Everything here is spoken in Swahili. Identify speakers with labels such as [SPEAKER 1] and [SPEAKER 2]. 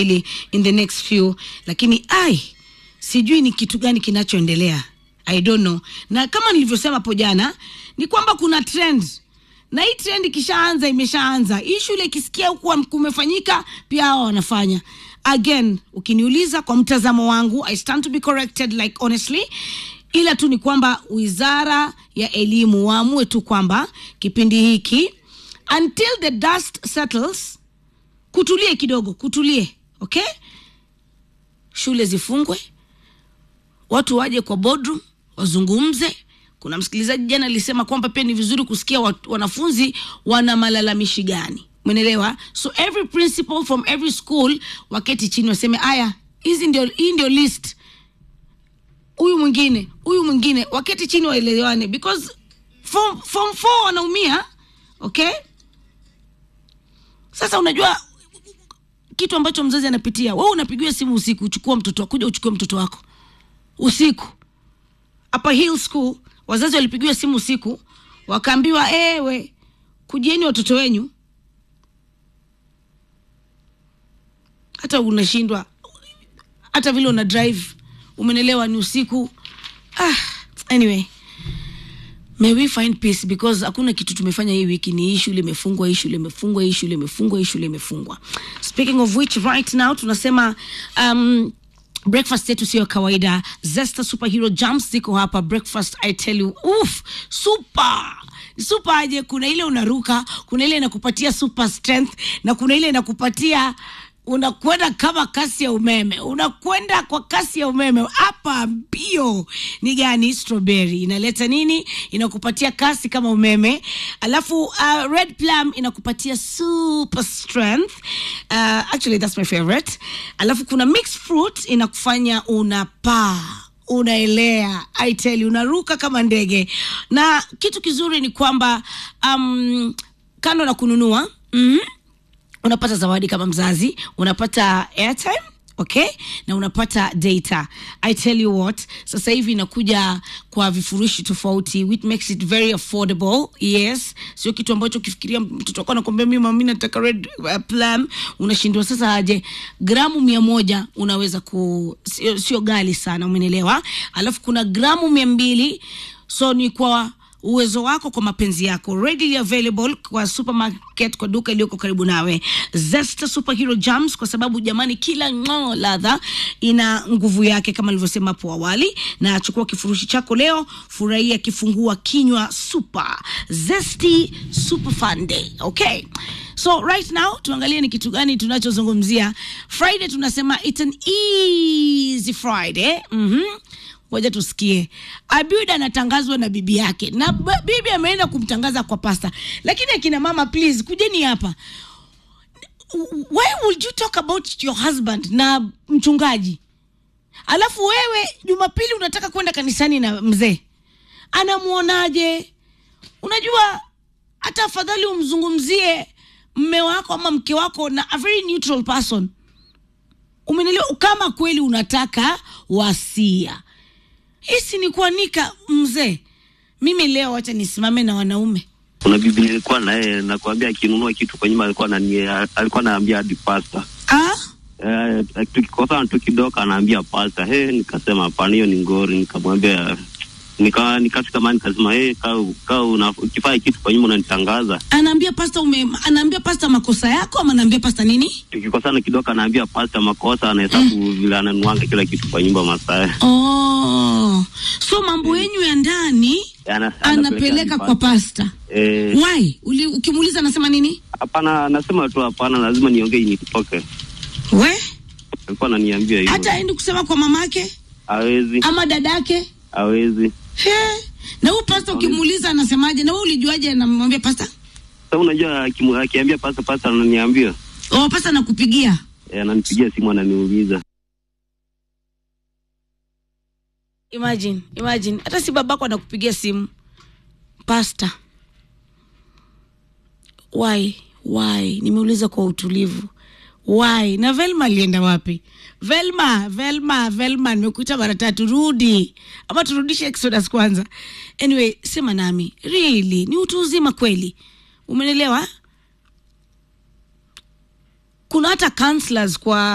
[SPEAKER 1] in the next few lakini ai sijui ni kitu gani kinachoendelea i don't know na kama nilivyosema hapo jana ni kwamba kuna trend na hii trend ikishaanza imeshaanza hii shule ikisikia huku kumefanyika pia hawa wanafanya again ukiniuliza kwa mtazamo wangu i stand to be corrected like honestly ila tu ni kwamba wizara ya elimu waamue tu kwamba kipindi hiki until the dust settles kutulie kidogo kutulie okay shule zifungwe watu waje kwa boardroom wazungumze kuna msikilizaji jana alisema kwamba pia ni vizuri kusikia wat, wanafunzi wana malalamishi gani umenelewa so every principal from every school waketi chini waseme aya hizi ndio hii ndio list huyu mwingine huyu mwingine waketi chini waelewane because form, form four wanaumia okay sasa unajua kitu ambacho mzazi anapitia wewe unapigiwa simu usiku uchukua mtoto kuja uchukue mtoto wako usiku hapa hill school wazazi walipigiwa simu usiku wakaambiwa ewe kujieni watoto wenyu hata unashindwa hata vile una drive umenelewa ni usiku ah, anyway may we find peace because hakuna kitu tumefanya hii wiki ni hii shule imefungwa hii shule imefungwa hii shule imefungwa hii shule imefungwa speaking of which right now tunasema um, breakfast yetu siyo kawaida zesta superhero jams ziko hapa breakfast i tell you uf super super aje kuna ile unaruka kuna ile inakupatia super strength na kuna ile inakupatia unakwenda kama kasi ya umeme unakwenda kwa kasi ya umeme hapa mbio ni gani strawberry inaleta nini inakupatia kasi kama umeme alafu uh, red plum inakupatia super strength uh, actually that's my favorite alafu kuna mixed fruit inakufanya unapaa unaelea I tell you, unaruka kama ndege na kitu kizuri ni kwamba um, kando na kununua mm-hmm, unapata zawadi kama mzazi unapata airtime okay na unapata data i tell you what sasa hivi inakuja kwa vifurushi tofauti which makes it very affordable yes sio kitu ambacho ukifikiria mtoto wako anakwambia mi mami nataka red uh, plum unashindwa sasa aje gramu mia moja unaweza ku sio, sio gali sana umenelewa alafu kuna gramu mia mbili so ni kwa uwezo wako kwa mapenzi yako readily available kwa supermarket kwa duka iliyoko karibu nawe zesta superhero jams kwa sababu jamani kila ng'oo ladha ina nguvu yake kama nilivyosema hapo awali na chukua kifurushi chako leo furahia kifungua kinywa super zesty super fun day okay so right now tuangalie ni kitu gani tunachozungumzia friday tunasema it's an easy friday mm-hmm ngoja tusikie abiud anatangazwa na bibi yake na b- bibi ameenda kumtangaza kwa pasta lakini akina mama please kujeni hapa why would you talk about your husband na mchungaji alafu wewe jumapili unataka kwenda kanisani na mzee anamwonaje unajua hata afadhali umzungumzie mme wako ama mke wako na a very neutral person umenelewa kama kweli unataka wasia hisi ni kuanika mzee mimi leo wacha nisimame na wanaume
[SPEAKER 2] kuna bibi nilikuwa naye nakwambia akinunua kitu kwa nyuma alikuwa nani alikuwa anaambia hadi pasta
[SPEAKER 1] ah?
[SPEAKER 2] eh, tukikosana tu kidogo anaambia pasta he nikasema hapana hiyo ni ngori nikamwambia nika nikafika mahali nikasema hey, kaa kaa una- ukifanya kitu kwa nyuma unanitangaza
[SPEAKER 1] anaambia pasta ume anaambia pasta makosa yako ama anaambia pasta nini
[SPEAKER 2] tukikosana kidogo anaambia pasta makosa anahesabu vile ananuanga kila kitu kwa nyumba masaa
[SPEAKER 1] oh. so mambo yenyu ya ndani
[SPEAKER 2] Ana-
[SPEAKER 1] anapeleka kwa pasta
[SPEAKER 2] eh,
[SPEAKER 1] why Uli, ukimuuliza anasema nini
[SPEAKER 2] hapana nasema tu hapana lazima niongee nitoke
[SPEAKER 1] we
[SPEAKER 2] alikuwa ananiambia hivyo
[SPEAKER 1] hata aendi kusema kwa mamake
[SPEAKER 2] hawezi
[SPEAKER 1] ama dadake
[SPEAKER 2] hawezi
[SPEAKER 1] He. na huyu pasta ukimuuliza anasemaje na we ulijuaje anamwambia pasta
[SPEAKER 2] sa unajua akimu- akiambia pasta pasta ananiambia
[SPEAKER 1] oh, pasta anakupigia
[SPEAKER 2] Eh, ananipigia simu ananiuliza
[SPEAKER 1] imagine imagine hata si babako anakupigia simu pasta why why nimeuliza kwa utulivu why na velma alienda wapi velma velma velma nimekuita mara tatu rudi ama turudishe exodus kwanza anyway sema nami really ni utu uzima kweli umenelewa kuna hata counselors kwa